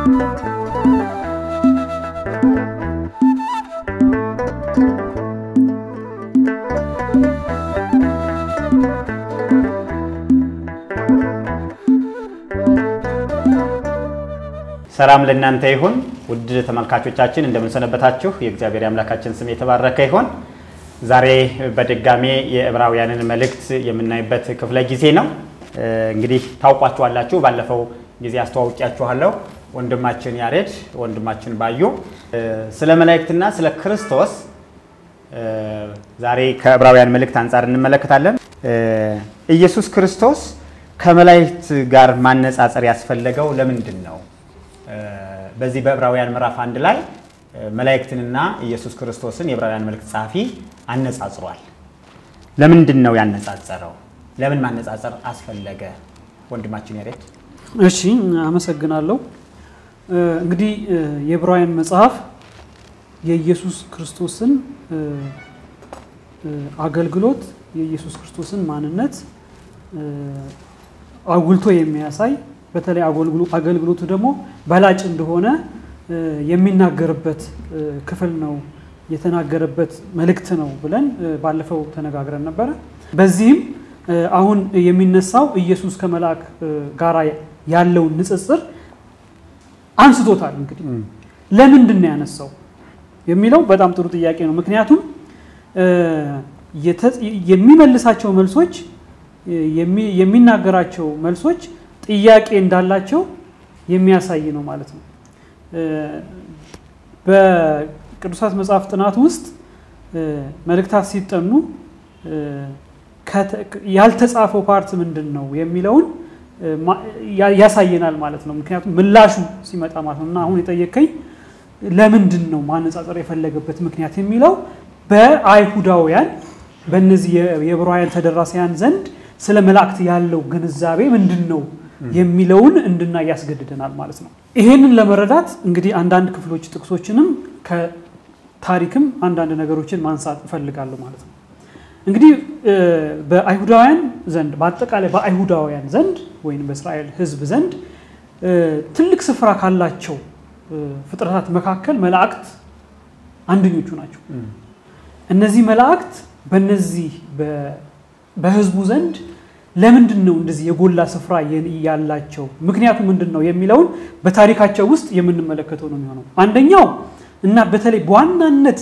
ሰላም ለእናንተ ይሁን ውድ ተመልካቾቻችን፣ እንደምንሰነበታችሁ። የእግዚአብሔር አምላካችን ስም የተባረከ ይሁን። ዛሬ በድጋሜ የዕብራውያንን መልእክት የምናይበት ክፍለ ጊዜ ነው። እንግዲህ ታውቋችኋላችሁ፣ ባለፈው ጊዜ አስተዋውቂያችኋለሁ። ወንድማችን ያሬድ፣ ወንድማችን ባዩ ስለ መላእክትና ስለ ክርስቶስ ዛሬ ከዕብራውያን መልእክት አንጻር እንመለከታለን። ኢየሱስ ክርስቶስ ከመላእክት ጋር ማነጻጸር ያስፈለገው ለምንድን ነው? በዚህ በዕብራውያን ምዕራፍ አንድ ላይ መላእክትንና ኢየሱስ ክርስቶስን የዕብራውያን መልእክት ጸሐፊ አነጻጽሯል። ለምንድን ነው ያነጻጸረው? ለምን ማነጻጸር አስፈለገ? ወንድማችን ያሬድ። እሺ፣ አመሰግናለሁ። እንግዲህ የዕብራውያን መጽሐፍ የኢየሱስ ክርስቶስን አገልግሎት የኢየሱስ ክርስቶስን ማንነት አጉልቶ የሚያሳይ በተለይ አገልግሎቱ ደግሞ በላጭ እንደሆነ የሚናገርበት ክፍል ነው፣ የተናገረበት መልእክት ነው ብለን ባለፈው ተነጋግረን ነበረ። በዚህም አሁን የሚነሳው ኢየሱስ ከመልአክ ጋር ያለውን ንጽጽር አንስቶታል። እንግዲህ ለምንድን ነው ያነሳው የሚለው በጣም ጥሩ ጥያቄ ነው። ምክንያቱም የሚመልሳቸው መልሶች የሚናገራቸው መልሶች ጥያቄ እንዳላቸው የሚያሳይ ነው ማለት ነው። በቅዱሳት መጽሐፍ ጥናት ውስጥ መልእክታት ሲጠኑ ያልተጻፈው ፓርት ምንድን ነው የሚለውን ያሳየናል ማለት ነው። ምክንያቱም ምላሹ ሲመጣ ማለት ነው እና አሁን የጠየቀኝ ለምንድን ነው ማነጻጸር የፈለገበት ምክንያት የሚለው በአይሁዳውያን በእነዚህ የዕብራውያን ተደራሲያን ዘንድ ስለ መላእክት ያለው ግንዛቤ ምንድን ነው የሚለውን እንድናይ ያስገድደናል ማለት ነው። ይሄንን ለመረዳት እንግዲህ አንዳንድ ክፍሎች ጥቅሶችንም ከታሪክም አንዳንድ ነገሮችን ማንሳት እፈልጋለሁ ማለት ነው። እንግዲህ በአይሁዳውያን ዘንድ በአጠቃላይ በአይሁዳውያን ዘንድ ወይም በእስራኤል ሕዝብ ዘንድ ትልቅ ስፍራ ካላቸው ፍጥረታት መካከል መላእክት አንደኞቹ ናቸው። እነዚህ መላእክት በነዚህ በህዝቡ ዘንድ ለምንድን ነው እንደዚህ የጎላ ስፍራ ያላቸው? ምክንያቱ ምንድን ነው የሚለውን በታሪካቸው ውስጥ የምንመለከተው ነው የሚሆነው። አንደኛው እና በተለይ በዋናነት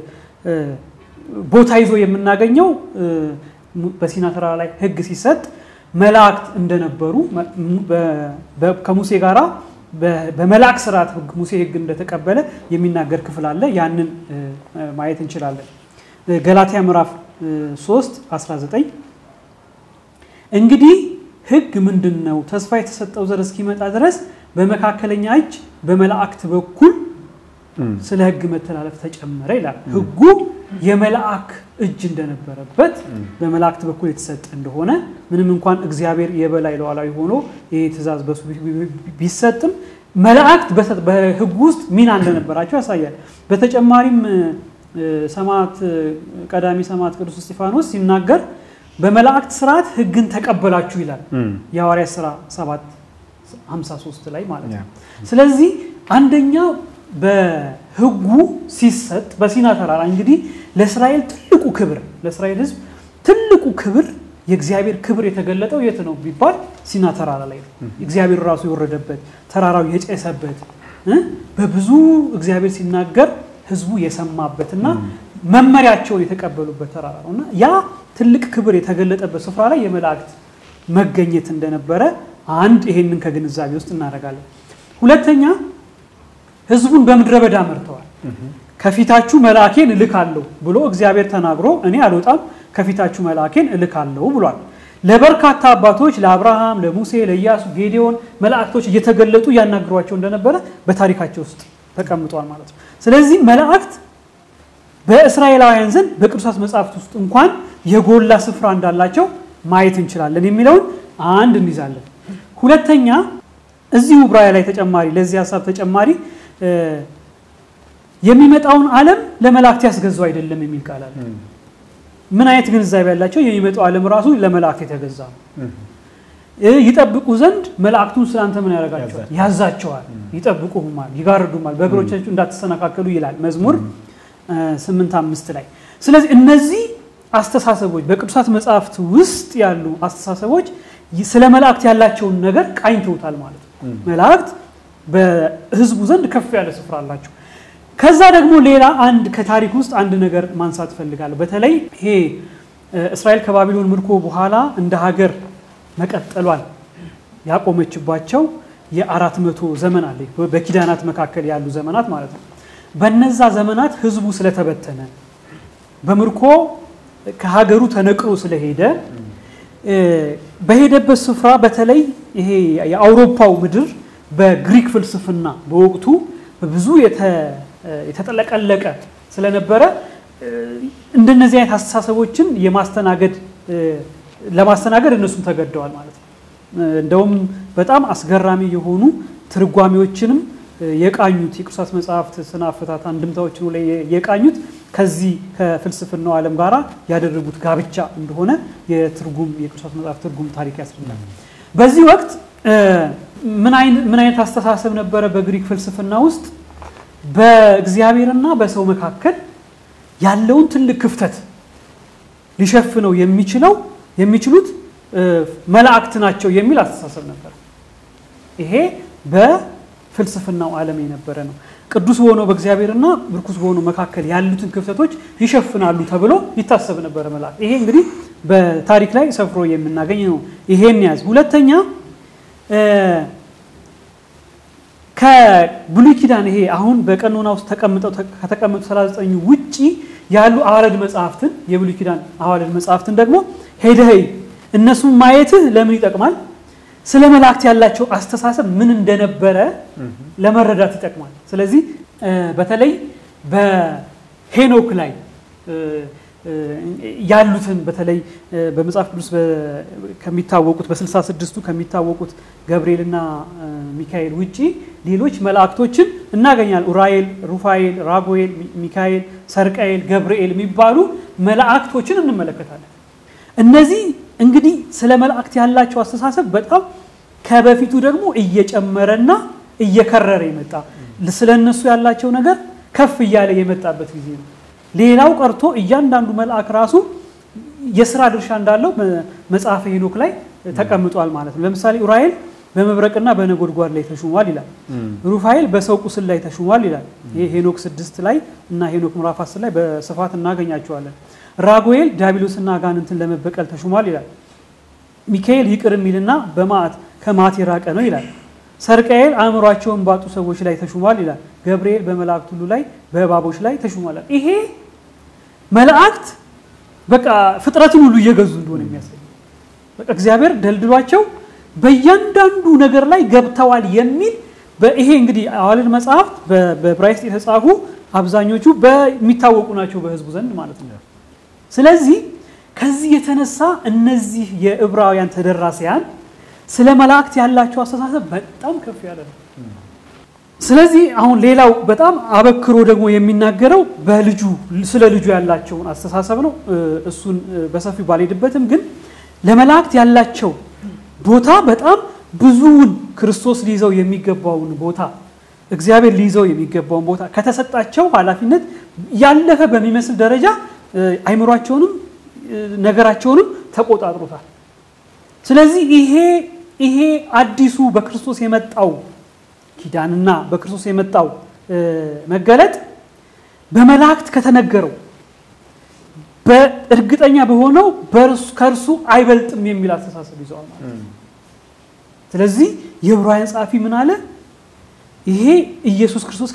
ቦታ ይዞ የምናገኘው በሲና ተራራ ላይ ህግ ሲሰጥ መላእክት እንደነበሩ ከሙሴ ጋራ በመልአክ ስርዓት ሙሴ ህግ እንደተቀበለ የሚናገር ክፍል አለ። ያንን ማየት እንችላለን። ገላትያ ምዕራፍ 3 19 እንግዲህ ህግ ምንድን ነው? ተስፋ የተሰጠው ዘር እስኪመጣ ድረስ በመካከለኛ እጅ በመላእክት በኩል ስለ ህግ መተላለፍ ተጨመረ ይላል። ህጉ የመልአክ እጅ እንደነበረበት በመላእክት በኩል የተሰጠ እንደሆነ ምንም እንኳን እግዚአብሔር የበላይ ሉዓላዊ ሆኖ ይህ ትእዛዝ በሱ ቢሰጥም መላእክት በህጉ ውስጥ ሚና እንደነበራቸው ያሳያል። በተጨማሪም ሰማዕት ቀዳሚ ሰማዕት ቅዱስ እስጢፋኖስ ሲናገር በመላእክት ስርዓት ህግን ተቀበላችሁ ይላል የሐዋርያት ሥራ 7 53 ላይ ማለት ነው። ስለዚህ አንደኛው በህጉ ሲሰጥ በሲና ተራራ እንግዲህ ለእስራኤል ትልቁ ክብር ለእስራኤል ህዝብ ትልቁ ክብር የእግዚአብሔር ክብር የተገለጠው የት ነው ቢባል ሲና ተራራ ላይ ነው። እግዚአብሔር ራሱ የወረደበት ተራራው የጨሰበት በብዙ እግዚአብሔር ሲናገር ህዝቡ የሰማበትና መመሪያቸውን የተቀበሉበት ተራራ ነው እና ያ ትልቅ ክብር የተገለጠበት ስፍራ ላይ የመላእክት መገኘት እንደነበረ አንድ ይሄንን ከግንዛቤ ውስጥ እናደርጋለን። ሁለተኛ ህዝቡን በምድረ በዳ መርተዋል። ከፊታችሁ መልአኬን እልካለሁ ብሎ እግዚአብሔር ተናግሮ እኔ አልወጣም ከፊታችሁ መልአኬን እልካለሁ ብሏል። ለበርካታ አባቶች ለአብርሃም፣ ለሙሴ፣ ለኢያሱ፣ ጌዲዮን መላእክቶች እየተገለጡ እያናግሯቸው እንደነበረ በታሪካቸው ውስጥ ተቀምጧል ማለት ነው። ስለዚህ መላእክት በእስራኤላውያን ዘንድ በቅዱሳት መጽሐፍት ውስጥ እንኳን የጎላ ስፍራ እንዳላቸው ማየት እንችላለን የሚለውን አንድ እንይዛለን። ሁለተኛ እዚሁ ዕብራውያን ላይ ተጨማሪ ለዚህ ሀሳብ ተጨማሪ የሚመጣውን ዓለም ለመላእክት ያስገዛው አይደለም የሚል ቃል አለ። ምን አይነት ግንዛቤ ያላቸው የሚመጣው ዓለም ራሱ ለመላእክት የተገዛ ነው። ይጠብቁ ዘንድ መላእክቱን ስላንተ ምን ያደርጋቸዋል? ያዛቸዋል። ይጠብቁማል፣ ይጋርዱማል፣ በእግሮቻችሁ እንዳትሰነካከሉ ይላል መዝሙር ስምንት አምስት ላይ። ስለዚህ እነዚህ አስተሳሰቦች በቅዱሳት መጽሐፍት ውስጥ ያሉ አስተሳሰቦች ስለ መላእክት ያላቸውን ነገር ቃኝተውታል ማለት ነው። መላእክት በሕዝቡ ዘንድ ከፍ ያለ ስፍራ አላቸው። ከዛ ደግሞ ሌላ አንድ ከታሪክ ውስጥ አንድ ነገር ማንሳት እፈልጋለሁ። በተለይ ይሄ እስራኤል ከባቢሎን ምርኮ በኋላ እንደ ሀገር መቀጠሏል ያቆመችባቸው የአራት መቶ ዘመን አለ በኪዳናት መካከል ያሉ ዘመናት ማለት ነው። በነዛ ዘመናት ህዝቡ ስለተበተነ በምርኮ ከሀገሩ ተነቅሎ ስለሄደ በሄደበት ስፍራ በተለይ ይሄ የአውሮፓው ምድር በግሪክ ፍልስፍና በወቅቱ ብዙ የተጠለቀለቀ ስለነበረ እንደነዚህ አይነት አስተሳሰቦችን የማስተናገድ ለማስተናገድ እነሱም ተገደዋል ማለት ነው። እንደውም በጣም አስገራሚ የሆኑ ትርጓሜዎችንም የቃኙት የቅዱሳት መጽሐፍት ስነ አፈታት አንድምታዎችን ላይ የቃኙት ከዚህ ከፍልስፍናው ዓለም ጋራ ያደረጉት ጋብቻ እንደሆነ የትርጉም የቅዱሳት መጽሐፍ ትርጉም ታሪክ ያስረዳል። በዚህ ወቅት ምን አይነት አስተሳሰብ ነበረ በግሪክ ፍልስፍና ውስጥ? በእግዚአብሔርና በሰው መካከል ያለውን ትልቅ ክፍተት ሊሸፍነው የሚችለው የሚችሉት መላእክት ናቸው የሚል አስተሳሰብ ነበር። ይሄ በፍልስፍናው ዓለም የነበረ ነው። ቅዱስ በሆነው በእግዚአብሔርና ርኩስ በሆነው መካከል ያሉትን ክፍተቶች ይሸፍናሉ ተብሎ ይታሰብ ነበረ መላእክት። ይሄ እንግዲህ በታሪክ ላይ ሰፍሮ የምናገኝ ነው። ይሄን ያዝ። ሁለተኛ ከብሉይ ኪዳን ይሄ አሁን በቀኖና ውስጥ ተቀምጠው ከተቀመጡ 39 ውጪ ያሉ አዋልድ መጽሐፍትን የብሉይ ኪዳን አዋልድ መጽሐፍትን ደግሞ ሄደህ እነሱን ማየትህ ለምን ይጠቅማል? ስለ መላእክት ያላቸው አስተሳሰብ ምን እንደነበረ ለመረዳት ይጠቅማል። ስለዚህ በተለይ በሄኖክ ላይ ያሉትን በተለይ በመጽሐፍ ቅዱስ ከሚታወቁት በስልሳ ስድስቱ ከሚታወቁት ገብርኤልና ሚካኤል ውጪ ሌሎች መላእክቶችን እናገኛል። ኡራኤል፣ ሩፋኤል፣ ራጉኤል፣ ሚካኤል፣ ሰርቃኤል፣ ገብርኤል የሚባሉ መላእክቶችን እንመለከታለን። እነዚህ እንግዲህ ስለ መላእክት ያላቸው አስተሳሰብ በጣም ከበፊቱ ደግሞ እየጨመረና እየከረረ የመጣ ስለ እነሱ ያላቸው ነገር ከፍ እያለ የመጣበት ጊዜ ነው። ሌላው ቀርቶ እያንዳንዱ መልአክ ራሱ የስራ ድርሻ እንዳለው መጽሐፈ ሄኖክ ላይ ተቀምጧል ማለት ነው። ለምሳሌ ኡራኤል በመብረቅና በነጎድጓድ ላይ ተሹሟል ይላል። ሩፋኤል በሰው ቁስል ላይ ተሹሟል ይላል። ይህ ሄኖክ ስድስት ላይ እና ሄኖክ ምዕራፍ አስር ላይ በስፋት እናገኛቸዋለን። ራጉኤል ዲያብሎስና አጋንንትን ለመበቀል ተሹሟል ይላል። ሚካኤል ይቅር የሚልና በማዕት ከማዕት የራቀ ነው ይላል። ሰርቃኤል አእምሯቸውን ባጡ ሰዎች ላይ ተሹሟል ይላል። ገብርኤል በመላእክት ሁሉ ላይ በእባቦች ላይ ተሹሟል። ይሄ መላእክት በቃ ፍጥረትን ሁሉ እየገዙ እንደሆነ የሚያሳይ በቃ እግዚአብሔር ደልድሏቸው በእያንዳንዱ ነገር ላይ ገብተዋል የሚል ይሄ እንግዲህ አዋልድ መጽሐፍት በዕብራይስጥ የተጻፉ አብዛኞቹ በሚታወቁ ናቸው በሕዝቡ ዘንድ ማለት ነው። ስለዚህ ከዚህ የተነሳ እነዚህ የዕብራውያን ተደራሲያን ስለ መላእክት ያላቸው አስተሳሰብ በጣም ከፍ ያለ ነው። ስለዚህ አሁን ሌላው በጣም አበክሮ ደግሞ የሚናገረው በልጁ ስለ ልጁ ያላቸውን አስተሳሰብ ነው። እሱን በሰፊው ባልሄድበትም ግን ለመላእክት ያላቸው ቦታ በጣም ብዙውን ክርስቶስ ሊይዘው የሚገባውን ቦታ እግዚአብሔር ሊይዘው የሚገባውን ቦታ ከተሰጣቸው ኃላፊነት ያለፈ በሚመስል ደረጃ አይምሯቸውንም ነገራቸውንም ተቆጣጥሮታል። ስለዚህ ይሄ ይሄ አዲሱ በክርስቶስ የመጣው ኪዳንና በክርስቶስ የመጣው መገለጥ በመላእክት ከተነገረው በእርግጠኛ በሆነው ከእርሱ አይበልጥም የሚል አስተሳሰብ ይዘዋል ማለት ነው። ስለዚህ የዕብራውያን ጸሐፊ ምን አለ? ይሄ ኢየሱስ ክርስቶስ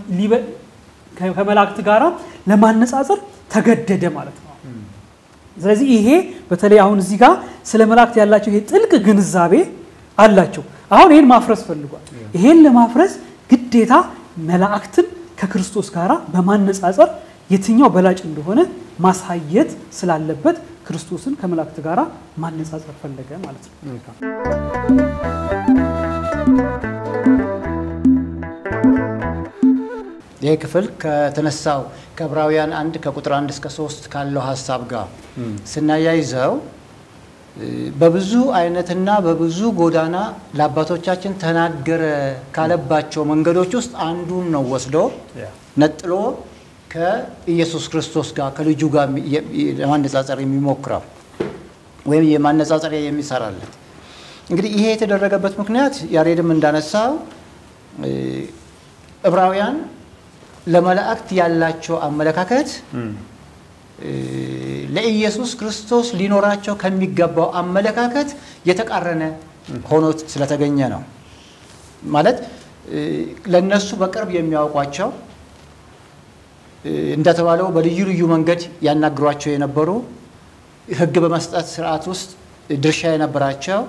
ከመላእክት ጋር ለማነጻጸር ተገደደ ማለት ነው። ስለዚህ ይሄ በተለይ አሁን እዚህ ጋር ስለ መላእክት ያላቸው ይሄ ጥልቅ ግንዛቤ አላቸው። አሁን ይሄን ማፍረስ ፈልጓል። ይሄን ለማፍረስ ግዴታ መላእክትን ከክርስቶስ ጋር በማነጻጸር የትኛው በላጭ እንደሆነ ማሳየት ስላለበት ክርስቶስን ከመላእክት ጋር ማነጻጸር ፈለገ ማለት ነው። ይህ ክፍል ከተነሳው ከዕብራውያን አንድ ከቁጥር አንድ እስከ ሶስት ካለው ሀሳብ ጋር ስናያይዘው በብዙ አይነትና በብዙ ጎዳና ለአባቶቻችን ተናገረ ካለባቸው መንገዶች ውስጥ አንዱን ነው ወስዶ ነጥሎ ከኢየሱስ ክርስቶስ ጋር ከልጁ ጋር ለማነጻጸር የሚሞክረው ወይም የማነጻጸሪያ የሚሰራለት። እንግዲህ ይሄ የተደረገበት ምክንያት ያሬድም እንዳነሳው ዕብራውያን ለመላእክት ያላቸው አመለካከት ለኢየሱስ ክርስቶስ ሊኖራቸው ከሚገባው አመለካከት የተቃረነ ሆኖ ስለተገኘ ነው። ማለት ለነሱ በቅርብ የሚያውቋቸው እንደተባለው በልዩ ልዩ መንገድ ያናግሯቸው የነበሩ ሕግ በመስጠት ስርዓት ውስጥ ድርሻ የነበራቸው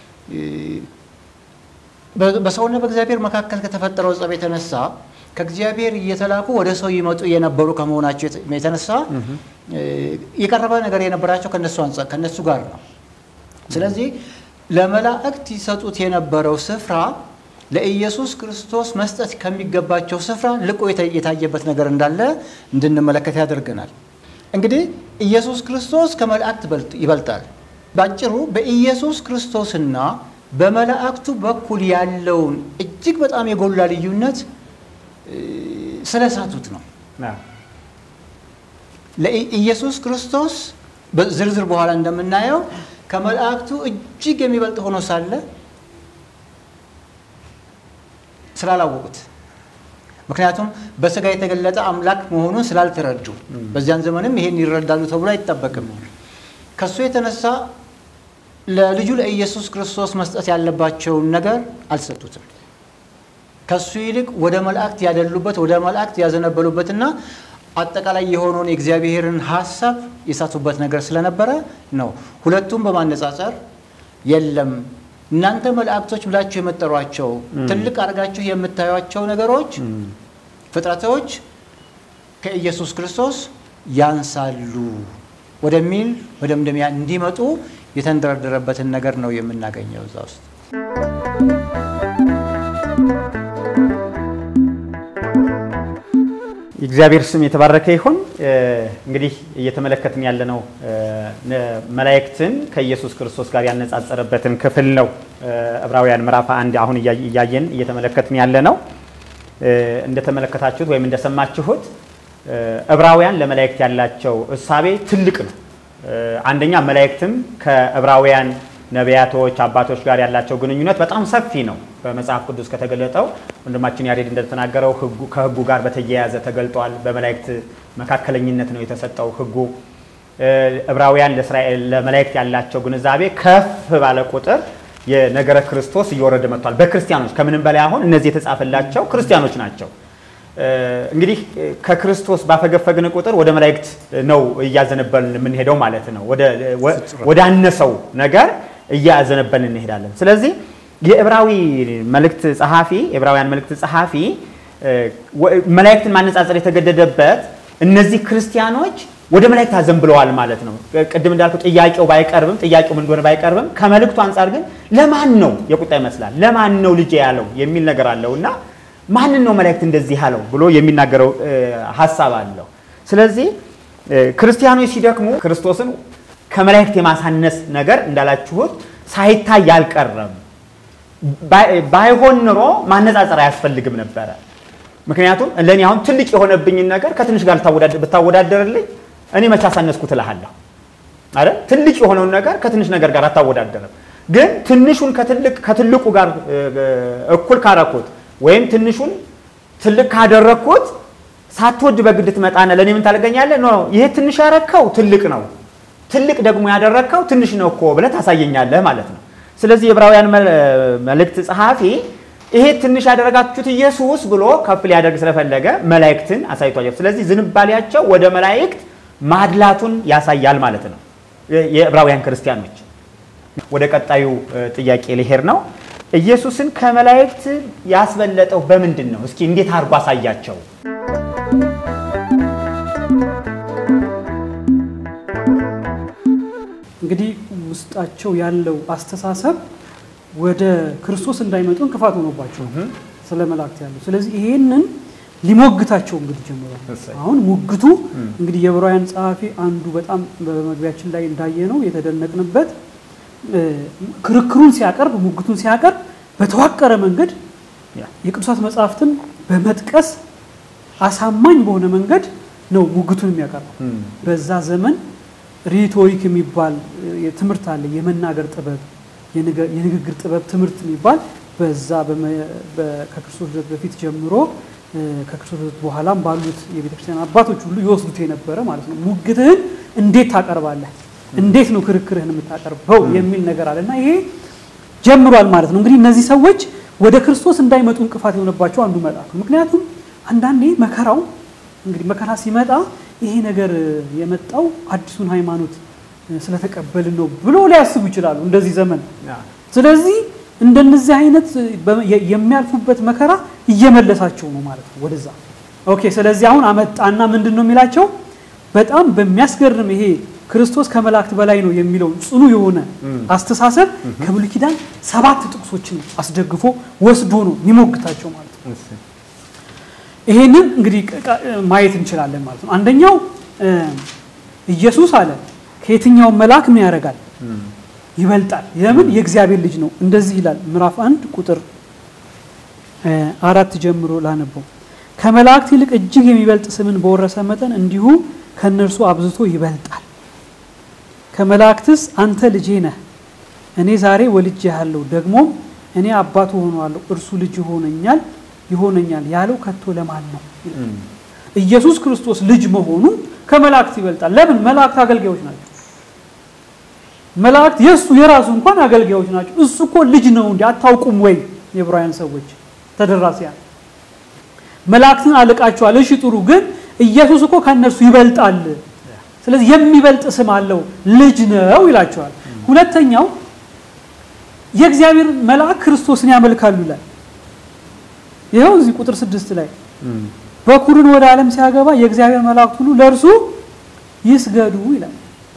በሰውና በእግዚአብሔር መካከል ከተፈጠረው ጸብ የተነሳ ከእግዚአብሔር እየተላኩ ወደ ሰው ይመጡ የነበሩ ከመሆናቸው የተነሳ የቀረበ ነገር የነበራቸው ከነሱ ጋር ነው። ስለዚህ ለመላእክት ይሰጡት የነበረው ስፍራ ለኢየሱስ ክርስቶስ መስጠት ከሚገባቸው ስፍራ ልቆ የታየበት ነገር እንዳለ እንድንመለከት ያደርገናል። እንግዲህ ኢየሱስ ክርስቶስ ከመላእክት ይበልጣል። ባጭሩ በኢየሱስ ክርስቶስና በመላእክቱ በኩል ያለውን እጅግ በጣም የጎላ ልዩነት ስለሳቱት ነው። ለኢየሱስ ክርስቶስ በዝርዝር በኋላ እንደምናየው ከመላእክቱ እጅግ የሚበልጥ ሆኖ ሳለ ስላላወቁት ምክንያቱም በስጋ የተገለጠ አምላክ መሆኑን ስላልተረዱ በዚያን ዘመንም ይሄን ይረዳሉ ተብሎ አይጠበቅም። ከሱ የተነሳ ለልጁ ለኢየሱስ ክርስቶስ መስጠት ያለባቸውን ነገር አልሰጡትም። ከሱ ይልቅ ወደ መላእክት ያደሉበት ወደ መላእክት ያዘነበሉበትና አጠቃላይ የሆነውን የእግዚአብሔርን ሀሳብ የሳቱበት ነገር ስለነበረ ነው። ሁለቱም በማነጻጸር የለም እናንተ መላእክቶች ብላችሁ የምትጠሯቸው ትልቅ አድርጋችሁ የምታዩቸው ነገሮች ፍጥረቶች ከኢየሱስ ክርስቶስ ያንሳሉ ወደሚል መደምደሚያ እንዲመጡ የተንደረደረበትን ነገር ነው የምናገኘው እዛ ውስጥ። የእግዚአብሔር ስም የተባረከ ይሁን። እንግዲህ እየተመለከትን ያለነው መላእክትን ከኢየሱስ ክርስቶስ ጋር ያነጻጸረበትን ክፍል ነው። ዕብራውያን ምዕራፍ አንድ አሁን እያየን እየተመለከትን ያለ ነው። እንደተመለከታችሁት ወይም እንደሰማችሁት ዕብራውያን ለመላእክት ያላቸው እሳቤ ትልቅ ነው። አንደኛ መላእክትም ከዕብራውያን ነቢያቶች አባቶች ጋር ያላቸው ግንኙነት በጣም ሰፊ ነው። በመጽሐፍ ቅዱስ ከተገለጠው ወንድማችን ያሬድ እንደተናገረው ከሕጉ ጋር በተያያዘ ተገልጧል። በመላእክት መካከለኝነት ነው የተሰጠው ሕጉ። ዕብራውያን ለእስራኤል ለመላእክት ያላቸው ግንዛቤ ከፍ ባለ ቁጥር የነገረ ክርስቶስ እየወረደ መጥቷል። በክርስቲያኖች ከምንም በላይ አሁን እነዚህ የተጻፈላቸው ክርስቲያኖች ናቸው። እንግዲህ ከክርስቶስ ባፈገፈግን ቁጥር ወደ መላእክት ነው እያዘነበልን የምንሄደው ማለት ነው። ወደ አነሰው ነገር እያዘነበልን እንሄዳለን። ስለዚህ የዕብራዊ መልእክት ጸሐፊ የዕብራውያን መልእክት ጸሐፊ መላእክትን ማነጻጸር የተገደደበት እነዚህ ክርስቲያኖች ወደ መላእክት አዘንብለዋል ማለት ነው። ቅድም እንዳልኩ ጥያቄው ባይቀርብም ጥያቄው ምን እንደሆነ ባይቀርብም ከመልእክቱ አንጻር ግን ለማን ነው የቁጣ ይመስላል ለማን ነው ልጄ ያለው የሚል ነገር አለው እና ማንን ነው መላእክት እንደዚህ ያለው ብሎ የሚናገረው ሀሳብ አለው። ስለዚህ ክርስቲያኖች ሲደክሙ ክርስቶስን ከመላእክት የማሳነስ ነገር እንዳላችሁት ሳይታይ አልቀረም። ባይሆን ኑሮ ማነጻጸር አያስፈልግም ነበረ። ምክንያቱም ለእኔ አሁን ትልቅ የሆነብኝን ነገር ከትንሽ ጋር ብታወዳደርልኝ እኔ መቼ አሳነስኩት እልሃለሁ አይደል? ትልቅ የሆነውን ነገር ከትንሽ ነገር ጋር አታወዳደርም። ግን ትንሹን ከትልቁ ጋር እኩል ካረኩት ወይም ትንሹን ትልቅ ካደረግኩት ሳትወድ በግድ ትመጣና ለእኔ ምን ታደርገኛለህ? ኖ ይሄ ትንሽ ያረከው ትልቅ ነው፣ ትልቅ ደግሞ ያደረግከው ትንሽ ነው እኮ ብለህ ታሳየኛለህ ማለት ነው። ስለዚህ የዕብራውያን መልእክት ጸሐፊ ይሄ ትንሽ ያደረጋችሁት ኢየሱስ ብሎ ከፍ ሊያደርግ ስለፈለገ መላእክትን አሳይቷቸው፣ ስለዚህ ዝንባሌያቸው ወደ መላእክት ማድላቱን ያሳያል ማለት ነው። የዕብራውያን ክርስቲያኖች ወደ ቀጣዩ ጥያቄ ሊሄድ ነው። ኢየሱስን ከመላእክት ያስበለጠው በምንድን ነው? እስኪ እንዴት አድርጎ አሳያቸው? እንግዲህ ውስጣቸው ያለው አስተሳሰብ ወደ ክርስቶስ እንዳይመጡ እንቅፋት ሆኖባቸው ስለ መላእክት ያለው። ስለዚህ ይሄንን ሊሞግታቸው እንግዲህ ጀምሯል። አሁን ሙግቱ እንግዲህ የዕብራውያን ጸሐፊ አንዱ በጣም በመግቢያችን ላይ እንዳየ ነው የተደነቅንበት ክርክሩን ሲያቀርብ ሙግቱን ሲያቀርብ በተዋቀረ መንገድ ያ። የቅዱሳት መጽሐፍትን በመጥቀስ አሳማኝ በሆነ መንገድ ነው ሙግቱን የሚያቀርበው። እም፣ በዛ ዘመን ሪቶሪክ የሚባል እ፣ ትምህርት አለ። የመናገር ጥበብ፣ የንገ- የንግግር ጥበብ ትምህርት የሚባል በዛ በመ- በ- ከክርስቶስ ልደት በፊት ጀምሮ እ፣ ከክርስቶስ ልደት በኋላም ባሉት የቤተክርስቲያን አባቶች ሁሉ ይወስዱት የነበረ ማለት ነው። ሙግትህን እንዴት ታቀርባለህ፣ እንዴት ነው ክርክርህን የምታቀርበው የሚል ነገር አለ እና ይሄ ጀምሯል ማለት ነው። እንግዲህ እነዚህ ሰዎች ወደ ክርስቶስ እንዳይመጡ እንቅፋት የሆነባቸው አንዱ መልአክ ነው። ምክንያቱም አንዳንዴ መከራው እንግዲህ መከራ ሲመጣ ይሄ ነገር የመጣው አዲሱን ሃይማኖት ስለተቀበልን ነው ብሎ ሊያስቡ ይችላሉ እንደዚህ ዘመን። ያ፣ ስለዚህ እንደነዚህ አይነት በ- የ- የሚያልፉበት መከራ እየመለሳቸው ነው ማለት ነው ወደዛ። ኦኬ ስለዚህ አሁን አመጣና ምንድን ነው የሚላቸው በጣም በሚያስገርም ይሄ ክርስቶስ ከመላእክት በላይ ነው የሚለውን ጽኑ የሆነ አስተሳሰብ ከብሉይ ኪዳን ሰባት ጥቅሶችን አስደግፎ ወስዶ ነው የሚሞግታቸው ማለት ነው። እሺ፣ ይሄንን እንግዲህ ቅ- ቅ- ማየት እንችላለን ማለት ነው። አንደኛው እ፣ ኢየሱስ አለ ከየትኛውም መልአክ ምን ያደርጋል? እም፣ ይበልጣል። ለምን? የእግዚአብሔር ልጅ ነው። እንደዚህ ይላል ምዕራፍ አንድ ቁጥር እ፣ አራት ጀምሮ ላነበው ከመላእክት ይልቅ እጅግ የሚበልጥ ስምን በወረሰ መጠን እንዲሁ ከእነርሱ አብዝቶ ይበልጣል። ከመላእክትስ አንተ ልጄ ነህ፣ እኔ ዛሬ ወልጄሃለሁ፣ ደግሞም እኔ አባቱ ሆነዋለሁ፣ እርሱ ልጅ ይሆነኛል ይሆነኛል ያለው ከቶ ለማን ነው? እም፣ ኢየሱስ ክርስቶስ ልጅ መሆኑ ከመላእክት ይበልጣል። ለምን? መላእክት አገልጋዮች ናቸው። መላእክት የእሱ የራሱ እንኳን አገልጋዮች ናቸው። እሱ እኮ ልጅ ነው እንዲ አታውቁም ወይ? የዕብራውያን ሰዎች ተደራሲያን መላእክትን አልቃቸዋል። እሺ ጥሩ፣ ግን ኢየሱስ እኮ ከእነርሱ ይበልጣል። ስለዚህ የሚበልጥ ስም አለው ልጅ ነው ይላቸዋል። ሁለተኛው የእግዚአብሔር መልአክ ክርስቶስን ያመልካሉ ይላል። ይኸው እዚህ ቁጥር ስድስት ላይ እም፣ በኩርን ወደ ዓለም ሲያገባ የእግዚአብሔር መላእክት ሁሉ ለእርሱ ይስገዱ ይላል።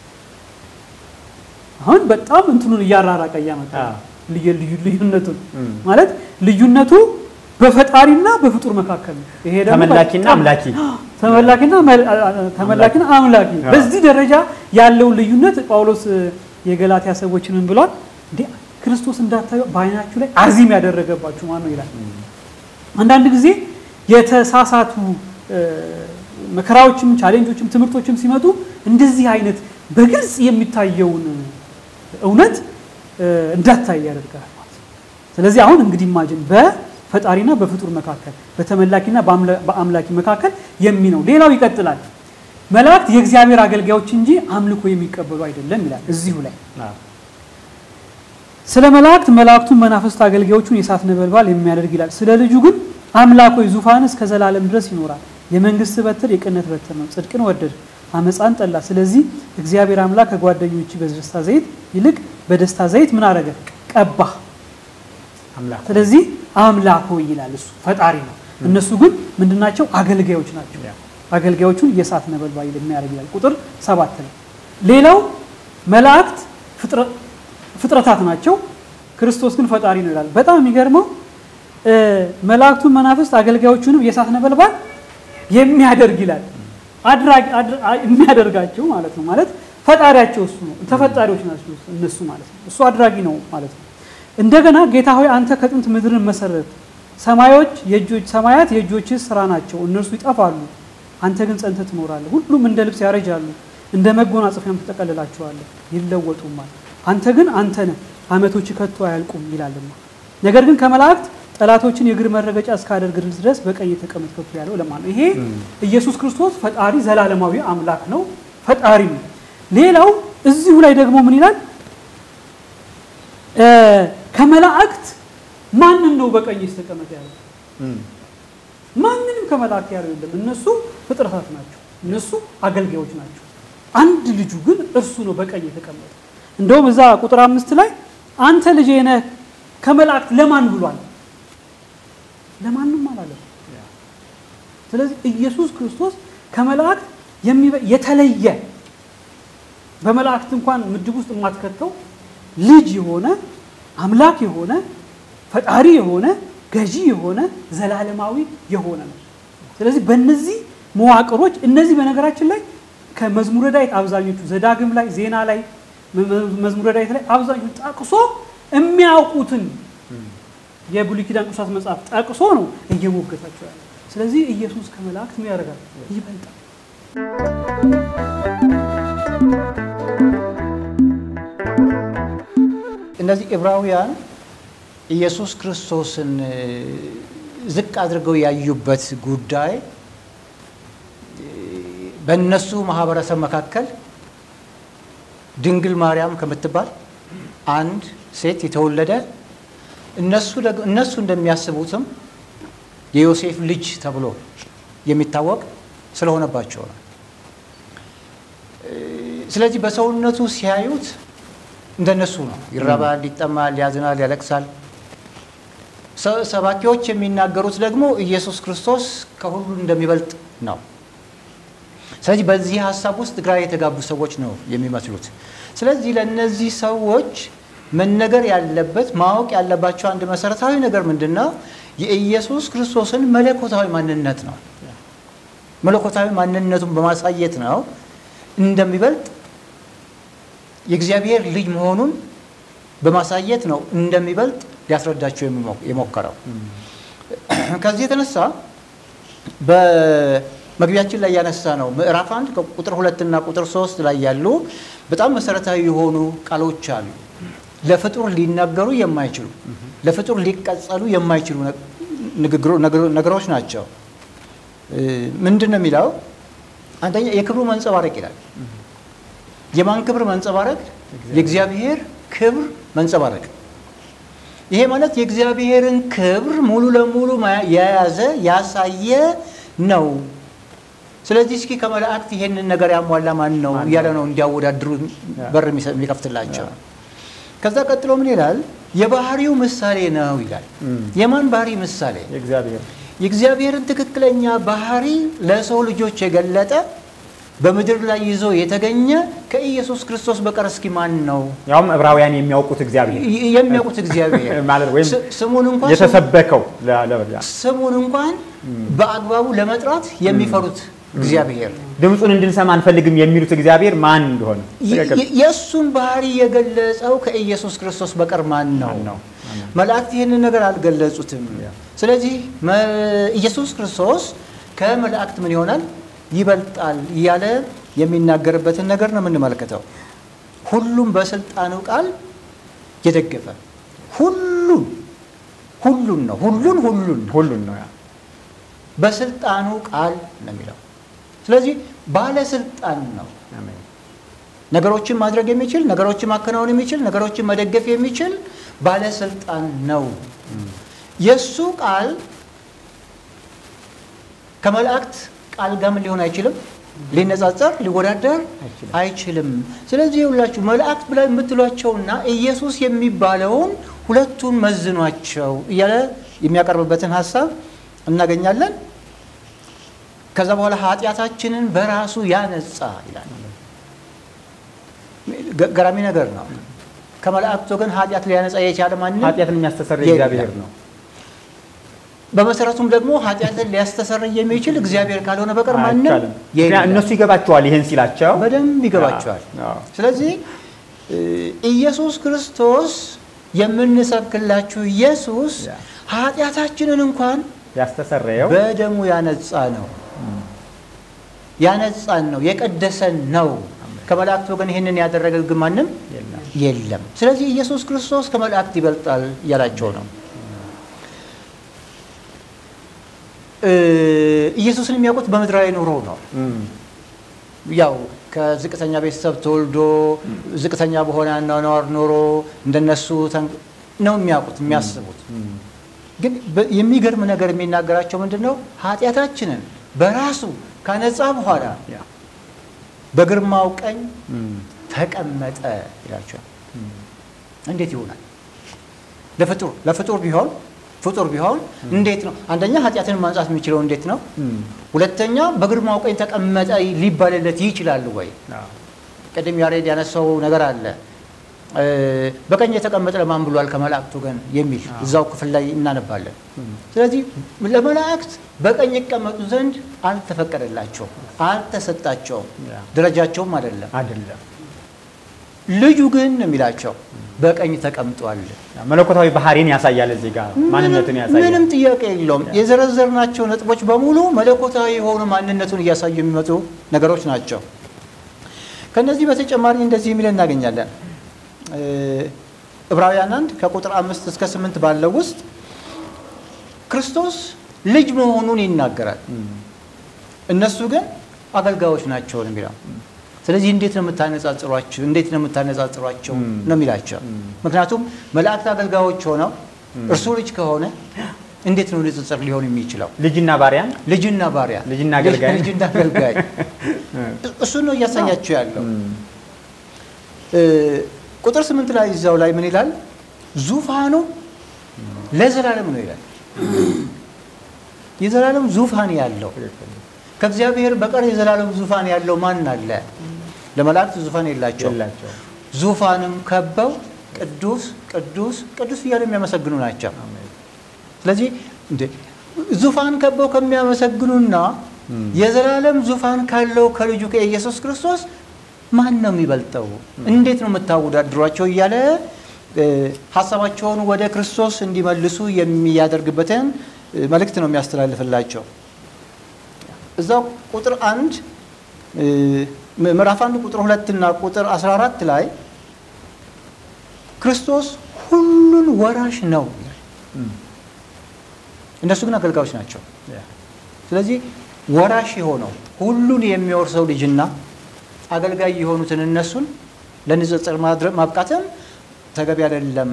አሁን በጣም እንትኑን እያራራቀ እያመጣ አዎ። ልዩ- ልዩ ልዩነቱን እም። ማለት ልዩነቱ በፈጣሪና በፍጡር መካከል ነው። ይሄ ደግሞ ተመላኪና በጣም- አምላኪ ተመላኪና መል- ተመላኪና አምላኪ አዎ። በዚህ ደረጃ ያለውን ልዩነት ጳውሎስ የገላትያ ሰዎችን ምን ብሏል? እንዴ ክርስቶስ እንዳታዩ በዓይናችሁ ላይ አዚም ያደረገባችሁ ማን ነው ይላል። አንዳንድ ጊዜ የተሳሳቱ እ፣ መከራዎችም ቻሌንጆችም ትምህርቶችም ሲመጡ እንደዚህ አይነት በግልጽ የሚታየውን እውነት እ፣ እንዳታይ ያደርጋል ማለት ነው። ስለዚህ አሁን እንግዲህ ኢማጅን በፈጣሪና በፍጡር መካከል በተመላኪና በአምላ- በአምላኪ መካከል የሚ ነው። ሌላው ይቀጥላል። መላእክት የእግዚአብሔር አገልጋዮች እንጂ አምልኮ የሚቀበሉ አይደለም ይላል እዚሁ ላይ አዎ፣ ስለ መላእክት መላእክቱን መናፍስት አገልጋዮቹን የእሳት ነበልባል የሚያደርግ ይላል። ስለ ልጁ ግን አምላክ ሆይ ዙፋን እስከ ዘላለም ድረስ ይኖራል። የመንግስት በትር የቅነት በትር ነው። ጽድቅን ወደድ አመፃን ጠላ። ስለዚህ እግዚአብሔር አምላክ ከጓደኞች በደስታ ዘይት ይልቅ በደስታ ዘይት ምን አደረገ? ቀባህ። አምላክ ስለዚህ አምላክ ሆይ ይላል እሱ ፈጣሪ ነው። እነሱ ግን ምንድናቸው? አገልጋዮች ናቸው። ያ። አገልጋዮቹን የእሳት ነበልባል የሚያደርግ ይላል ቁጥር ሰባት ላይ። ሌላው መላእክት ፍጥረ- ፍጥረታት ናቸው። ክርስቶስ ግን ፈጣሪ ነው ይላል። በጣም የሚገርመው እ፣ መላእክቱን መናፍስት አገልጋዮቹንም የእሳት ነበልባል የሚያደርግ ይላል። አድራጊ አድር- አ- የሚያደርጋቸው ማለት ነው። ማለት ፈጣሪያቸው እሱ ነው። ተፈጣሪዎች ናቸው እነሱ ማለት ነው። እሱ አድራጊ ነው ማለት ነው። እንደገና ጌታ ሆይ አንተ ከጥንት ምድርን መሰረት ሰማዮች የእጆች ሰማያት የእጆች ስራ ናቸው፣ እነርሱ ይጠፋሉ፣ አንተ ግን ጸንተህ ትኖራለህ። ሁሉም እንደ ልብስ ያረጃሉ፣ እንደ መጎናጸፊያም ትጠቀልላቸዋለህ፣ ይለወጡማል። አንተ ግን አንተ ነህ፣ ዓመቶች ከቶ አያልቁም ይላልና። ነገር ግን ከመላእክት ጠላቶችን የእግር መረገጫ እስካደርግ ድረስ በቀኝ ተቀመጥ ከቶ ያለው ለማለት ነው። ይሄ ኢየሱስ ክርስቶስ ፈጣሪ ዘላለማዊ አምላክ ነው፣ ፈጣሪ ነው። ሌላው እዚሁ ላይ ደግሞ ምን ይላል? እ፣ ከመላእክት ማንን ነው በቀኝ ተቀመጥ ያለው? እም፣ ማንንም ከመላእክት ያለው የለም። እነሱ ፍጥረታት ናቸው። እነሱ አገልጋዮች ናቸው። አንድ ልጁ ግን እርሱ ነው በቀኝ የተቀመጠ። እንደውም እዛ ቁጥር አምስት ላይ አንተ ልጄ ነህ ከመላእክት ለማን ብሏል? ለማንም አላለም። ስለዚህ ኢየሱስ ክርስቶስ ከመላእክት የሚበ- የተለየ በመላእክት እንኳን ምድብ ውስጥ የማትከተው ልጅ የሆነ አምላክ የሆነ ፈጣሪ የሆነ ገዢ የሆነ ዘላለማዊ የሆነ ነው። ስለዚህ በእነዚህ መዋቅሮች እነዚህ በነገራችን ላይ ከመዝሙረ ዳዊት አብዛኞቹ ዘዳግም ላይ ዜና ላይ መዝሙረ ዳዊት ላይ አብዛኛው ጠቅሶ የሚያውቁትን የብሉይ ኪዳን ቅዱሳት መጽሐፍ ጠቅሶ ነው እየሞገታቸው ያለ። ስለዚህ ኢየሱስ ከመላእክት ምን ያደርጋል? ይበልጣል። እነዚህ ዕብራውያን ኢየሱስ ክርስቶስን ዝቅ አድርገው ያዩበት ጉዳይ በእነሱ ማህበረሰብ መካከል ድንግል ማርያም ከምትባል አንድ ሴት የተወለደ እነሱ እንደሚያስቡትም የዮሴፍ ልጅ ተብሎ የሚታወቅ ስለሆነባቸው ነው። ስለዚህ በሰውነቱ ሲያዩት እንደነሱ ነው። ይራባል፣ ይጠማል፣ ያዝናል፣ ያለቅሳል። ሰባኪዎች የሚናገሩት ደግሞ ኢየሱስ ክርስቶስ ከሁሉ እንደሚበልጥ ነው። ስለዚህ በዚህ ሀሳብ ውስጥ ግራ የተጋቡ ሰዎች ነው የሚመስሉት። ስለዚህ ለእነዚህ ሰዎች መነገር ያለበት ማወቅ ያለባቸው አንድ መሰረታዊ ነገር ምንድን ነው? የኢየሱስ ክርስቶስን መለኮታዊ ማንነት ነው። መለኮታዊ ማንነቱን በማሳየት ነው እንደሚበልጥ የእግዚአብሔር ልጅ መሆኑን በማሳየት ነው እንደሚበልጥ ሊያስረዳቸው የሞከረው። ከዚህ የተነሳ በመግቢያችን ላይ ያነሳ ነው ምዕራፍ አንድ ቁጥር ሁለትና ቁጥር ሶስት ላይ ያሉ በጣም መሰረታዊ የሆኑ ቃሎች አሉ። ለፍጡር ሊናገሩ የማይችሉ ለፍጡር ሊቀጸሉ የማይችሉ ነገሮች ናቸው። ምንድን ነው የሚለው? አንደኛ የክብሩ መንጸባረቅ ይላል። የማን ክብር መንጸባረቅ? የእግዚአብሔር ክብር መንጸባረቅ። ይሄ ማለት የእግዚአብሔርን ክብር ሙሉ ለሙሉ የያዘ ያሳየ ነው። ስለዚህ እስኪ ከመላእክት ይሄንን ነገር ያሟላ ማን ነው እያለ ነው እንዲያወዳድሩ በር የሚከፍትላቸው። ከዛ ቀጥሎ ምን ይላል? የባህሪው ምሳሌ ነው ይላል። የማን ባህሪ ምሳሌ? የእግዚአብሔርን ትክክለኛ ባህሪ ለሰው ልጆች የገለጠ በምድር ላይ ይዞ የተገኘ ከኢየሱስ ክርስቶስ በቀር እስኪ ማን ነው? ያውም ዕብራውያን የሚያውቁት እግዚአብሔር የሚያውቁት እግዚአብሔር ማለት ወይም ስሙን እንኳን የተሰበከው ስሙን እንኳን በአግባቡ ለመጥራት የሚፈሩት እግዚአብሔር ድምፁን እንድንሰማ አንፈልግም የሚሉት እግዚአብሔር ማን እንደሆነ የእሱን ባህሪ የገለጸው ከኢየሱስ ክርስቶስ በቀር ማን ነው? መላእክት ይህንን ነገር አልገለጹትም። ስለዚህ ኢየሱስ ክርስቶስ ከመላእክት ምን ይሆናል ይበልጣል እያለ የሚናገርበትን ነገር ነው የምንመለከተው። ሁሉም በስልጣኑ ቃል የደገፈ ሁሉን ሁሉን ነው ሁሉን ሁሉን ሁሉን ነው በስልጣኑ ቃል ነው የሚለው። ስለዚህ ባለስልጣን ነው። ነገሮችን ማድረግ የሚችል ነገሮችን ማከናወን የሚችል ነገሮችን መደገፍ የሚችል ባለስልጣን ነው። የእሱ ቃል ከመላእክት ቃል ጋር ምን ሊሆን አይችልም፣ ሊነጻጸር ሊወዳደር አይችልም። ስለዚህ ሁላችሁ መላእክት ብላ የምትሏቸውና ኢየሱስ የሚባለውን ሁለቱን መዝኗቸው እያለ የሚያቀርብበትን ሀሳብ እናገኛለን። ከዛ በኋላ ኃጢአታችንን በራሱ ያነጻ ይላል። ገራሚ ነገር ነው። ከመላእክት ወገን ኃጢአት ሊያነጻ የቻለ ማንም ኃጢአትን የሚያስተሰርይ እግዚአብሔር ነው። በመሰረቱም ደግሞ ኃጢአትን ሊያስተሰርይ የሚችል እግዚአብሔር ካልሆነ በቀር ማንም አይቻልም። እነሱ ይገባቸዋል፣ ይሄን ሲላቸው በደንብ ይገባቸዋል። ስለዚህ ኢየሱስ ክርስቶስ የምንሰብክላችሁ ኢየሱስ ኃጢአታችንን እንኳን ያስተሰረየው በደሙ ያነጻ ነው ያነጻን ነው የቀደሰን ነው። ከመላእክት ወገን ይህንን ያደረገ ግን ማንም የለም። ስለዚህ ኢየሱስ ክርስቶስ ከመላእክት ይበልጣል እያላቸው ነው። ኢየሱስን የሚያውቁት በምድራዊ ኑሮ ነው። ያው ከዝቅተኛ ቤተሰብ ተወልዶ ዝቅተኛ በሆነ አኗኗር ኖሮ እንደነሱ ነው የሚያውቁት የሚያስቡት። ግን የሚገርም ነገር የሚናገራቸው ምንድን ነው? ኃጢአታችንን በራሱ ካነጻ በኋላ በግርማው ቀኝ ተቀመጠ ይላቸዋል። እንዴት ይሆናል? ለፍጡር ለፍጡር ቢሆን ፍጡር ቢሆን እንዴት ነው? አንደኛ ኃጢአትን ማንጻት የሚችለው እንዴት ነው? ሁለተኛ በግርማው ቀኝ ተቀመጠ ሊባልለት ይችላል ወይ? ቅድም ያሬድ ያነሳው ነገር አለ። በቀኝ የተቀመጠ ለማን ብሏል ከመላእክት ወገን የሚል እዛው ክፍል ላይ እናነባለን። ስለዚህ ለመላእክት በቀኝ ይቀመጡ ዘንድ አልተፈቀደላቸውም፣ አልተሰጣቸውም፣ ደረጃቸውም አይደለም። አይደለም ልጁ ግን ነው የሚላቸው በቀኝ ተቀምጧል። መለኮታዊ ባህሪን ያሳያል። እዚህ ጋር ማንነቱን ያሳያል። ምንም ጥያቄ የለውም። የዘረዘርናቸው ነጥቦች በሙሉ መለኮታዊ የሆኑ ማንነቱን እያሳዩ የሚመጡ ነገሮች ናቸው። ከነዚህ በተጨማሪ እንደዚህ የሚል እናገኛለን። ዕብራውያን አንድ ከቁጥር አምስት እስከ ስምንት ባለው ውስጥ ክርስቶስ ልጅ መሆኑን ይናገራል። እነሱ ግን አገልጋዮች ናቸው ነው የሚለው። ስለዚህ እንዴት ነው የምታነጻጽሯቸው? እንዴት ነው የምታነጻጽሯቸው ነው የሚላቸው። ምክንያቱም መላእክት አገልጋዮች ሆነው እርሱ ልጅ ከሆነ እንዴት ነው ንጽጽር ሊሆን የሚችለው? ልጅና ባሪያን ልጅና ባሪያ፣ ልጅና አገልጋይ ልጅና አገልጋይ እሱን ነው እያሳያቸው ያለው። ቁጥር ስምንት ላይ እዛው ላይ ምን ይላል? ዙፋኑ ለዘላለም ነው ይላል። የዘላለም ዙፋን ያለው ከእግዚአብሔር በቀር የዘላለም ዙፋን ያለው ማን አለ? ለመላእክት ዙፋን የላቸው። የላቸው ዙፋንም ከበው ቅዱስ ቅዱስ ቅዱስ እያሉ የሚያመሰግኑ ናቸው። ስለዚህ እንደ ዙፋን ከበው ከሚያመሰግኑና የዘላለም ዙፋን ካለው ከልጁ ከኢየሱስ ክርስቶስ ማን ነው የሚበልጠው? እንዴት ነው የምታወዳድሯቸው? እያለ ሀሳባቸውን ወደ ክርስቶስ እንዲመልሱ የሚያደርግበትን መልእክት ነው የሚያስተላልፍላቸው። እዛው ቁጥር አንድ ምዕራፍ አንድ ቁጥር ሁለት እና ቁጥር 14 ላይ ክርስቶስ ሁሉን ወራሽ ነው ይላል። እነሱ ግን አገልጋዮች ናቸው። ስለዚህ ወራሽ የሆነው ሁሉን የሚወርሰው ልጅና አገልጋይ የሆኑትን እነሱን ለንጽጽር ማብቃትም ተገቢ አይደለም።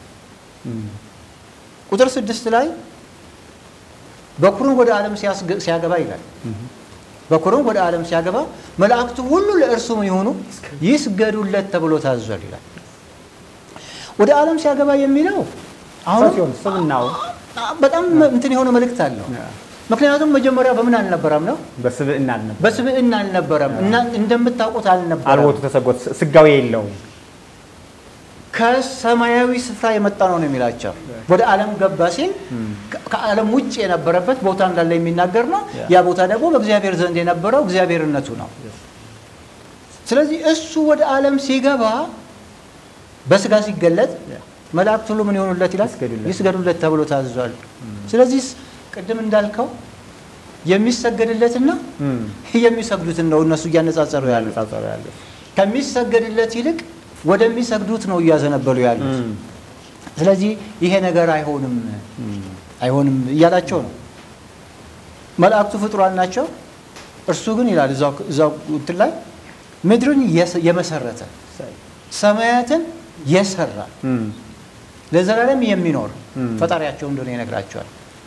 ቁጥር ስድስት ላይ በኩሩን ወደ ዓለም ሲያገባ ይላል። በኩሩን ወደ ዓለም ሲያገባ መላእክቱ ሁሉ ለእርሱ ምን ይሆኑ ይስገዱለት ተብሎ ታዟል ይላል። ወደ ዓለም ሲያገባ የሚለው አሁን ሲሆን ስምናው በጣም እንትን የሆነ መልእክት አለው። ምክንያቱም መጀመሪያ በምን አልነበረም ነው በስብዕና አልነበረ በስብዕና አልነበረም እና እንደምታውቁት አልነበረም። አልቦቱ ተሰጎት ስጋዊ የለውም። ከሰማያዊ ስፍራ የመጣ ነው ነው የሚላቸው። ወደ ዓለም ገባ ሲል ከዓለም ውጭ የነበረበት ቦታ እንዳለ የሚናገር ነው። ያ ቦታ ደግሞ በእግዚአብሔር ዘንድ የነበረው እግዚአብሔርነቱ ነው። ስለዚህ እሱ ወደ ዓለም ሲገባ በስጋ ሲገለጥ መላእክት ሁሉ ምን ይሆኑለት ይላል? ይስገዱለት። ይስገዱለት ተብሎ ታዟል። ስለዚህ ቅድም እንዳልከው የሚሰገድለትና የሚሰግዱትን ነው እነሱ እያነጻጸሩ ያሉት። ያነጻጸሩ ያለው ከሚሰገድለት ይልቅ ወደሚሰግዱት ነው እያዘነበሉ ያሉት። ስለዚህ ይሄ ነገር አይሆንም አይሆንም እያላቸው ነው። መላእክቱ ፍጡራን ናቸው። እርሱ ግን ይላል እዛው እዛው እንትን ላይ ምድርን የስ- የመሰረተ ሰማያትን የሰራ ለዘላለም የሚኖር ፈጣሪያቸው እንደሆነ ይነግራቸዋል።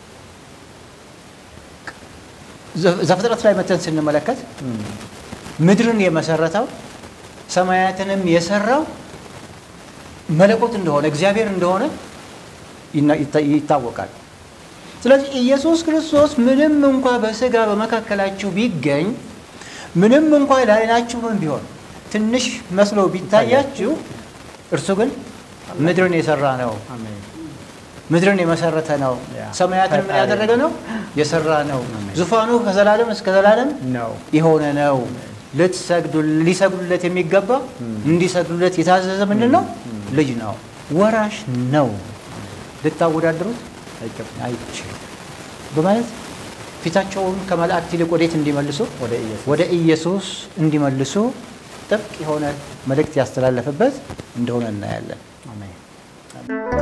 ዘ- ዘፍጥረት ላይ መተን ስንመለከት ምድርን የመሰረተው ሰማያትንም የሰራው መለኮት እንደሆነ እግዚአብሔር እንደሆነ ይና- ይታ- ይታወቃል። ስለዚህ ኢየሱስ ክርስቶስ ምንም እንኳ በስጋ በመካከላችሁ ቢገኝ ምንም እንኳ ለዓይናችሁም ቢሆን ትንሽ መስሎ ቢታያችሁ እርሱ ግን ምድርን የሰራ ነው። አሜን። ምድርን የመሰረተ ነው። ያ። ሰማያትን ምን ፈጣሪ ያደረገ ነው? የሰራ ነው። ዙፋኑ ከዘላለም እስከ ዘላለም ነው የሆነ ነው። ልትሰግዱ ሊሰግዱለት የሚገባ እንዲሰግዱለት የታዘዘ ምንድን ነው? ልጅ ነው፣ ወራሽ ነው። ልታወዳድሩት አይገባም። አይችልም በማለት ፊታቸውን ከመላእክት ይልቅ ወዴት እንዲመልሱ ወደ ኢየሱስ ወደ ኢየሱስ እንዲመልሱ ጥብቅ የሆነ መልእክት ያስተላለፈበት እንደሆነ እናያለን። አሜን።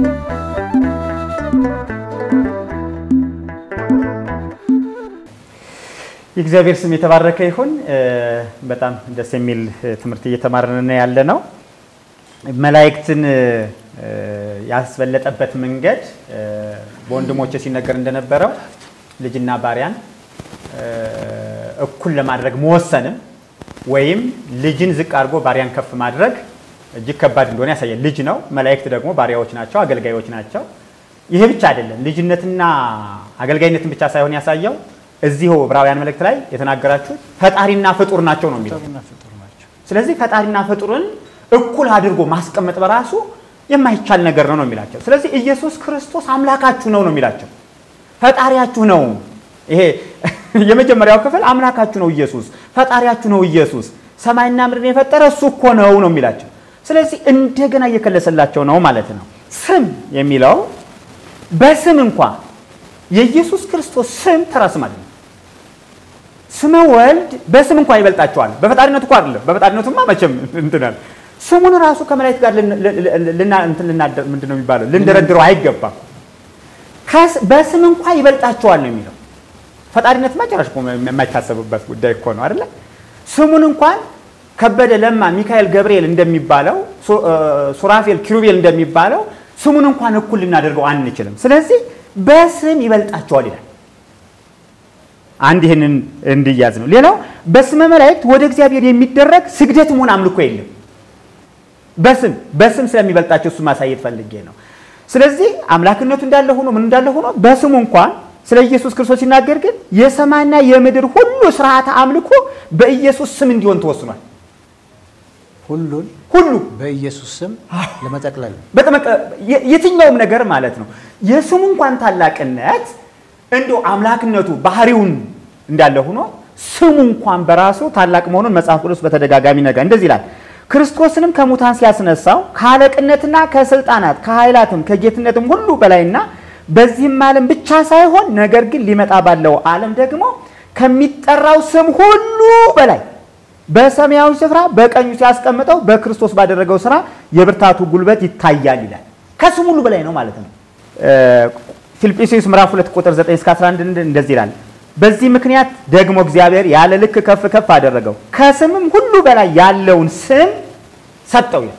የእግዚአብሔር ስም የተባረከ ይሁን። እ፣ በጣም ደስ የሚል እ፣ ትምህርት እየተማርን ያለ ነው። መላእክትን እ፣ ያስበለጠበት መንገድ እ፣ በወንድሞቼ ሲነገር እንደነበረው ልጅና ባሪያን እ፣ እኩል ለማድረግ መወሰንም ወይም ልጅን ዝቅ አድርጎ ባሪያን ከፍ ማድረግ እጅግ ከባድ እንደሆነ ያሳያል። ልጅ ነው፣ መላእክት ደግሞ ባሪያዎች ናቸው፣ አገልጋዮች ናቸው። ይሄ ብቻ አይደለም። ልጅነትና አገልጋይነትን ብቻ ሳይሆን ያሳየው እዚሁ ዕብራውያን መልእክት ላይ የተናገራችሁት ፈጣሪና ፍጡር ናቸው ነው የሚለው። ፍጡርና ፍጡር ናቸው። ስለዚህ ፈጣሪና ፍጡርን እኩል አድርጎ ማስቀመጥ በራሱ የማይቻል ነገር ነው ነው የሚላቸው። ስለዚህ ኢየሱስ ክርስቶስ አምላካችሁ ነው ነው የሚላቸው፣ ፈጣሪያችሁ ነው። ይሄ የመጀመሪያው ክፍል አምላካችሁ ነው ኢየሱስ፣ ፈጣሪያችሁ ነው ኢየሱስ፣ ሰማይና ምድርን የፈጠረ እሱ እኮ ነው ነው የሚላቸው። ስለዚህ እንደገና እየከለሰላቸው ነው ማለት ነው። ስም የሚለው በስም እንኳ የኢየሱስ ክርስቶስ ስም ተራ ስም አይደለም። ስመ ወልድ በስም እንኳ ይበልጣቸዋል። በፈጣሪነቱ እኮ አይደለም። በፈጣሪነቱማ መቼም እንትናል ስሙን ራሱ ከመላእክት ጋር ምንድን ነው የሚባለው ልንደረድረው አይገባም። በስም እንኳ ይበልጣቸዋል ነው የሚለው። ፈጣሪነት መጨረሻ የማይታሰብበት ጉዳይ እኮ ነው አይደለ? ስሙን እንኳን ከበደ፣ ለማ፣ ሚካኤል፣ ገብርኤል እንደሚባለው ሱራፌል፣ ኪሩቤል እንደሚባለው ስሙን እንኳን እኩል ልናደርገው አንችልም። ስለዚህ በስም ይበልጣቸዋል ይላል። አንድ ይህንን እንዲያዝ ነው። ሌላው በስመ መላእክት ወደ እግዚአብሔር የሚደረግ ስግደትም ሆነ አምልኮ የለም። በስም በስም ስለሚበልጣቸው እሱ ማሳየት ፈልጌ ነው። ስለዚህ አምላክነቱ እንዳለ ሆኖ ምን እንዳለ ሆኖ በስሙ እንኳን ስለ ኢየሱስ ክርስቶስ ሲናገር ግን የሰማይና የምድር ሁሉ ስርዓተ አምልኮ በኢየሱስ ስም እንዲሆን ተወስኗል። ሁሉን ሁሉ በኢየሱስ ስም ለመጠቅለል የትኛውም ነገር ማለት ነው። የስሙ እንኳን ታላቅነት እንዲሁ አምላክነቱ ባህሪውን እንዳለ ሆኖ ስሙ እንኳን በራሱ ታላቅ መሆኑን መጽሐፍ ቅዱስ በተደጋጋሚ ነገር እንደዚህ ይላል። ክርስቶስንም ከሙታን ሲያስነሳው ከአለቅነትና ከስልጣናት ከኃይላትም ከጌትነትም ሁሉ በላይና በዚህም ዓለም ብቻ ሳይሆን ነገር ግን ሊመጣ ባለው ዓለም ደግሞ ከሚጠራው ስም ሁሉ በላይ በሰማያዊ ስፍራ በቀኙ ሲያስቀምጠው በክርስቶስ ባደረገው ስራ የብርታቱ ጉልበት ይታያል ይላል። ከስም ሁሉ በላይ ነው ማለት ነው። ፊልጵስዩስ ምዕራፍ 2 ቁጥር 9 እስከ 11 እንደዚህ ይላል። በዚህ ምክንያት ደግሞ እግዚአብሔር ያለ ልክ ከፍ ከፍ አደረገው፣ ከስምም ሁሉ በላይ ያለውን ስም ሰጠው ይላል።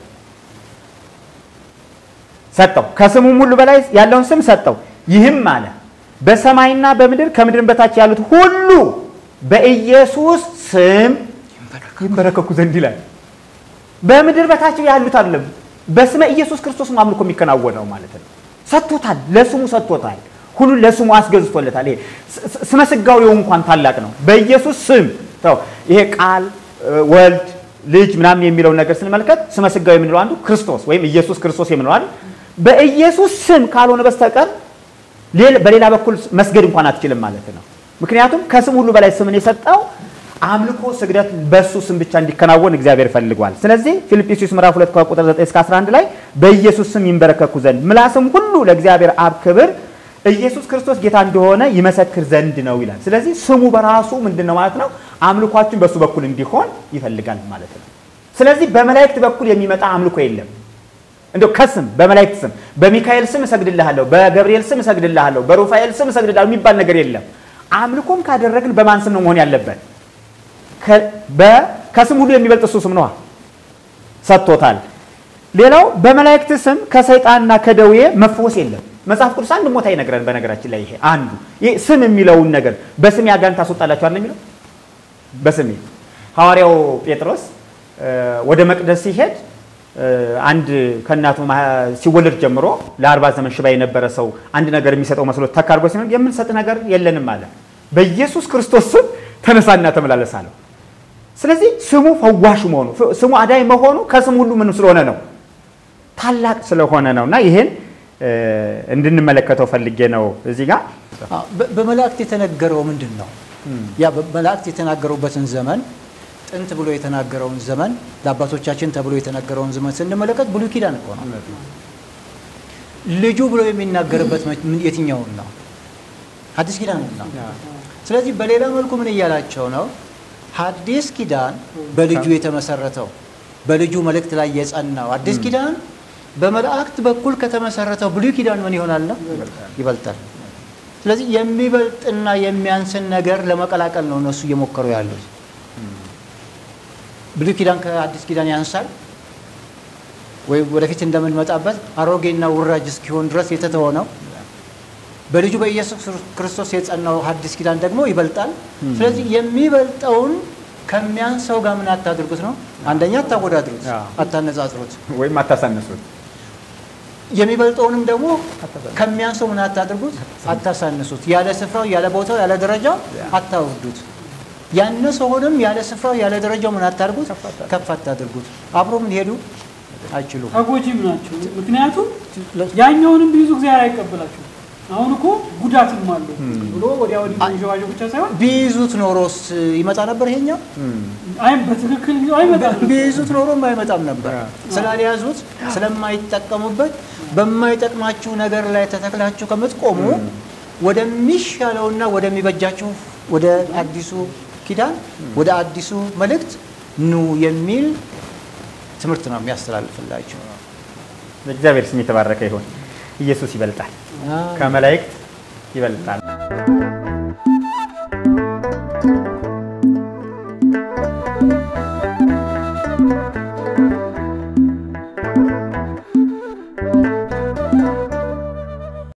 ሰጠው ከስሙም ሁሉ በላይ ያለውን ስም ሰጠው። ይህም አለ በሰማይና በምድር ከምድርም በታች ያሉት ሁሉ በኢየሱስ ስም ይንበረከኩ ዘንድ ይላል። በምድር በታች ያሉት አይደለም፣ በስመ ኢየሱስ ክርስቶስ ነው አምልኮ የሚከናወነው ማለት ነው። ሰጥቶታል፣ ለስሙ ሰጥቶታል። ሁሉን ለስሙ አስገዝቶለታል። ይሄ ስመ ስጋዌው እንኳን ታላቅ ነው። በኢየሱስ ስም ተው። ይሄ ቃል ወልድ ልጅ ምናምን የሚለውን ነገር ስንመለከት ስመ ስጋዌ የምንለው አንዱ ክርስቶስ ወይም ኢየሱስ ክርስቶስ የምንለው አይደል? በኢየሱስ ስም ካልሆነ በስተቀር በሌላ በኩል መስገድ እንኳን አትችልም ማለት ነው። ምክንያቱም ከስም ሁሉ በላይ ስምን የሰጠው አምልኮ ስግደት በሱ ስም ብቻ እንዲከናወን እግዚአብሔር ፈልጓል። ስለዚህ ፊልጵስዩስ ምዕራፍ 2 ከቁጥር 9 እስከ 11 ላይ በኢየሱስ ስም ይንበረከኩ ዘንድ ምላስም ሁሉ ለእግዚአብሔር አብ ክብር ኢየሱስ ክርስቶስ ጌታ እንደሆነ ይመሰክር ዘንድ ነው ይላል። ስለዚህ ስሙ በራሱ ምንድን ነው ማለት ነው? አምልኳችን በሱ በኩል እንዲሆን ይፈልጋል ማለት ነው። ስለዚህ በመላእክት በኩል የሚመጣ አምልኮ የለም። እንደው ከስም በመላእክት ስም በሚካኤል ስም እሰግድልሃለሁ፣ በገብርኤል ስም እሰግድልሃለሁ፣ በሩፋኤል ስም እሰግድልሃለሁ የሚባል ነገር የለም። አምልኮም ካደረግን በማን ስም ነው መሆን ያለበት? ከስም ሁሉ የሚበልጥ እሱ ስም ነዋ፣ ሰጥቶታል። ሌላው በመላእክት ስም ከሰይጣንና ከደዌ መፈወስ የለም። መጽሐፍ ቅዱስ አንድ ቦታ ይነግረን። በነገራችን ላይ ይሄ አንዱ ይሄ ስም የሚለውን ነገር በስሜ አጋንንት ታስወጣላችኋል ነው የሚለው። በስሜ ሐዋርያው ጴጥሮስ ወደ መቅደስ ሲሄድ አንድ ከእናቱ ሲወለድ ጀምሮ ለአርባ ዘመን ሽባ የነበረ ሰው አንድ ነገር የሚሰጠው መስሎት ተካርጎ ሲሆን የምንሰጥ ነገር የለንም አለ። በኢየሱስ ክርስቶስ ስም ተነሳና ተመላለስ አለው። ስለዚህ ስሙ ፈዋሽ መሆኑ ስሙ አዳኝ መሆኑ ከስም ሁሉ ምን ስለሆነ ነው ታላቅ ስለሆነ ነው እና ይሄን እንድንመለከተው ፈልጌ ነው። እዚህ ጋር በመላእክት የተነገረው ምንድን ነው? ያ በመላእክት የተናገሩበትን ዘመን ጥንት ብሎ የተናገረውን ዘመን ለአባቶቻችን ተብሎ የተነገረውን ዘመን ስንመለከት ብሉይ ኪዳን እኮ ነው። ልጁ ብሎ የሚናገርበት የትኛውን ነው? ሐዲስ ኪዳን ነው። ስለዚህ በሌላ መልኩ ምን እያላቸው ነው? ሐዲስ ኪዳን በልጁ የተመሰረተው በልጁ መልእክት ላይ የጸናው አዲስ ኪዳን በመላእክት በኩል ከተመሰረተው ብሉይ ኪዳን ምን ይሆናል ነው ይበልጣል። ስለዚህ የሚበልጥና የሚያንስን ነገር ለመቀላቀል ነው እነሱ እየሞከሩ ያሉት። ብሉይ ኪዳን ከአዲስ ኪዳን ያንሳል ወይ ወደፊት እንደምንመጣበት አሮጌና ውራጅ እስኪሆን ድረስ የተተወ ነው። በልጁ በኢየሱስ ክርስቶስ የጸናው ሐዲስ ኪዳን ደግሞ ይበልጣል። ስለዚህ የሚበልጠውን ከሚያንሰው ጋር ምን አታድርጉት ነው። አንደኛ አታወዳድሩት፣ አታነጻጽሩት፣ ወይም አታሳንሱት። የሚበልጠውንም ደግሞ ከሚያንሰው ምን አታድርጉት፣ አታሳንሱት። ያለ ስፍራው፣ ያለ ቦታው፣ ያለ ደረጃው አታውርዱት። ያነሰውንም ያለ ስፍራው፣ ያለ ደረጃው ምን አታድርጉት፣ ከፍ አታድርጉት። አብሮ ምን ሄዱ አይችሉም። ተጎጂም ናቸው። ምክንያቱም ያኛውንም ቢይዙ እግዚአብሔር አይቀበላቸውም። አሁን እኮ ጉዳትም አለው። ብሎ ወዲያ ወዲህ መንዠዋዠው ብቻ ሳይሆን ቢይዙት ኖሮስ ይመጣ ነበር ይሄኛው? አይም በትክክል አይመጣም። ቢይዙት ኖሮም አይመጣም ነበር። ስላልያዙት ስለማይጠቀሙበት በማይጠቅማችሁ ነገር ላይ ተተክላችሁ ከምትቆሙ ወደሚሻለውና ወደሚበጃችሁ ወደ አዲሱ ኪዳን ወደ አዲሱ መልእክት ኑ የሚል ትምህርት ነው የሚያስተላልፍላችሁ። እግዚአብሔር ስም የተባረከ ይሁን። ኢየሱስ ይበልጣል፣ ከመላእክት ይበልጣል።